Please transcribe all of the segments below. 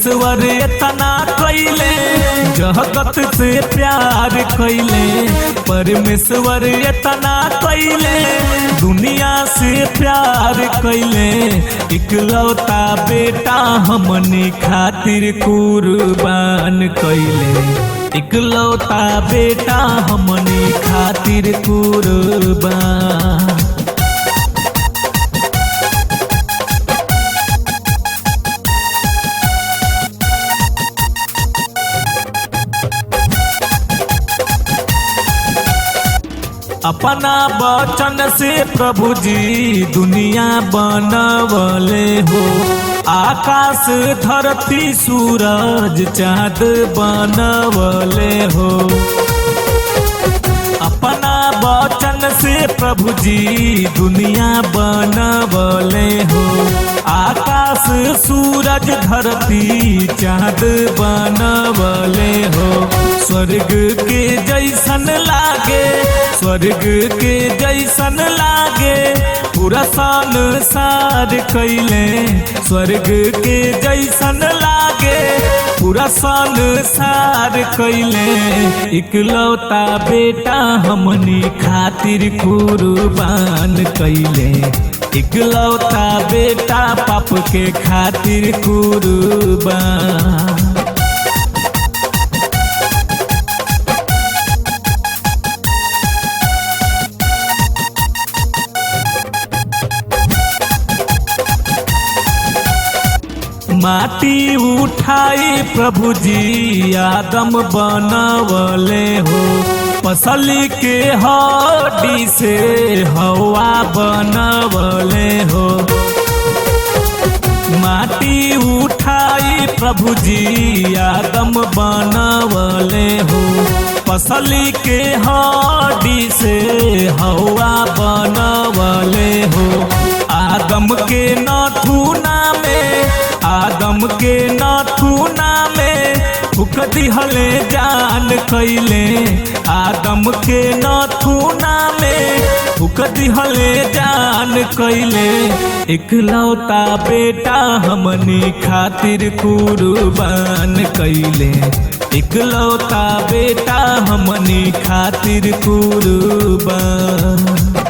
परमेश्वर इतना कैले जगत से प्यार कैले परमेश्वर इतना कैले दुनिया से प्यार कैले इकलौता बेटा हमनी खातिर कुर्बान कैले इकलौता बेटा हमनी खातिर कुर्बान अपना वचन से प्रभु जी दुनिया बनवले हो आकाश धरती सूरज चाँद बनवले हो अपना वचन से प्रभु जी दुनिया बनवले हो आकाश सूरज धरती चाँद बनवले हो स्वर्ग के जैसन लागे स्वर्ग के जैसन लागे पूरा संसार कैले स्वर्ग के जैसन लागे पूरा संसार कैले इकलौता बेटा हमनी खातिर कुर्बान कैले इकलौता बेटा पाप के खातिर कुर्बान माटी उठाई प्रभु जी आदम बनवले हो पसली के हड्डी से हवा बनवले हो माटी उठाई प्रभु जी आदम बनवले हो पसली के हड्डी से हवा बनवले हो आदम के नथुना में आदम के नथुना में फुक दिहले जान कैले आदम के नथुना में फुक दिहले जान कैले इकलौता बेटा हमनी खातिर कुर्बान कैले इकलौता बेटा हमनी खातिर कुर्बान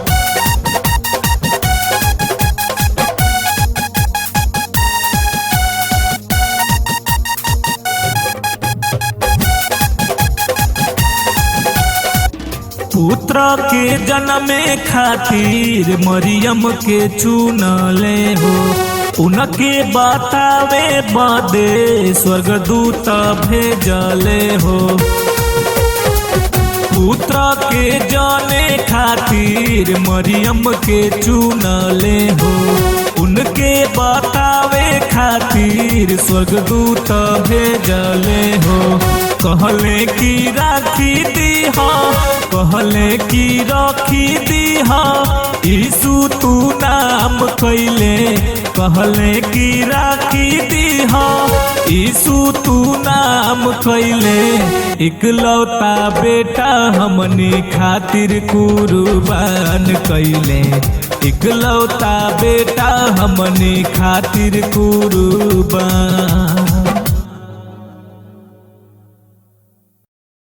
पुत्र के जन्मे खातिर मरियम के चुनले हो उनके बतावे बदे स्वर्गदूत भेजले हो पुत्र के जाने खातिर मरियम के चुनले हो उनके बतावे खातिर स्वर्गदूत भेजले हो कहले की राखी दी हो कहले की रखी दी हो यीशु तू नाम कैले कहले की राखी दी हो यीशु तू नाम कैले इकलौता बेटा हमनी खातिर कुर्बान कैले इकलौता बेटा हमनी खातिर कुर्बान